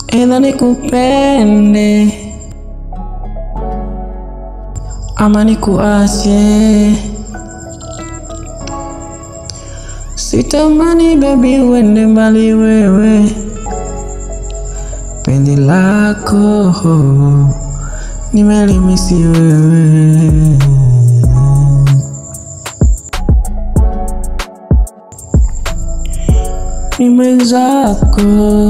Either nikupende ama nikuache. Sitamani baby uende mbali wewe, penzi lako nimelimisi wewe. Ni mwenzako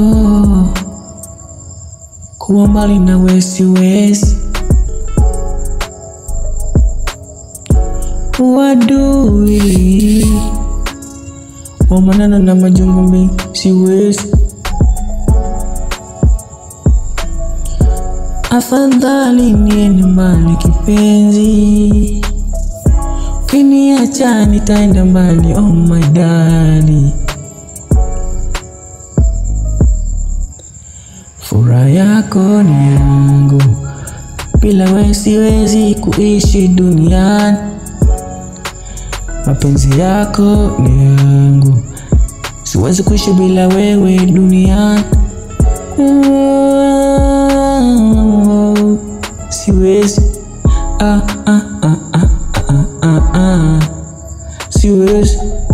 kuwa mbali nawe siwezi, uadui wa maneno na majungu mi siwezi. Afadhali niende mbali kipenzi, ukiniacha nitaenda mbali. Oh my darling, furaha yako ni yangu, bila wewe siwezi kuishi duniani. Mapenzi yako ni yangu, siwezi kuishi bila wewe duniani. Oh, siwezi ah, ah, ah, ah, ah, ah, ah. Siwezi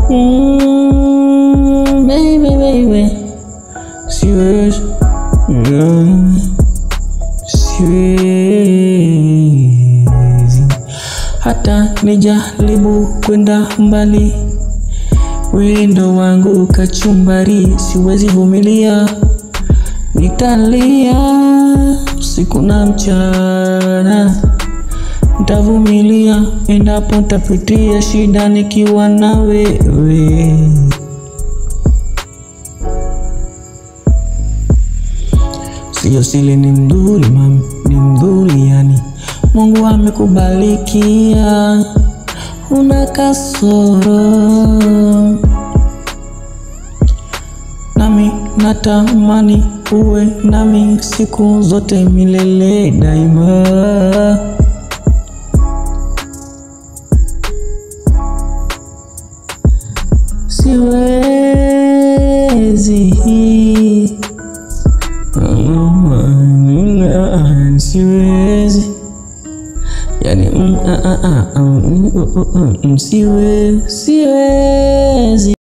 mm, baby, baby. Siwezi mm, siwezi hata nijaribu kwenda mbali, wendo wangu kachumbari, siwezi vumilia, nitalia usiku na mchana, nitavumilia endapo nitapitia shida nikiwa na wewe. Sio siri, ni mzuri mami, ni mzuri yani, Mungu amekubalikia, una kasoro nami natamani uwe nami siku zote milele daima. Siwezi siwezi yani mm, ah, ah, ah, mm, mm, mm, mm, siwe siwezi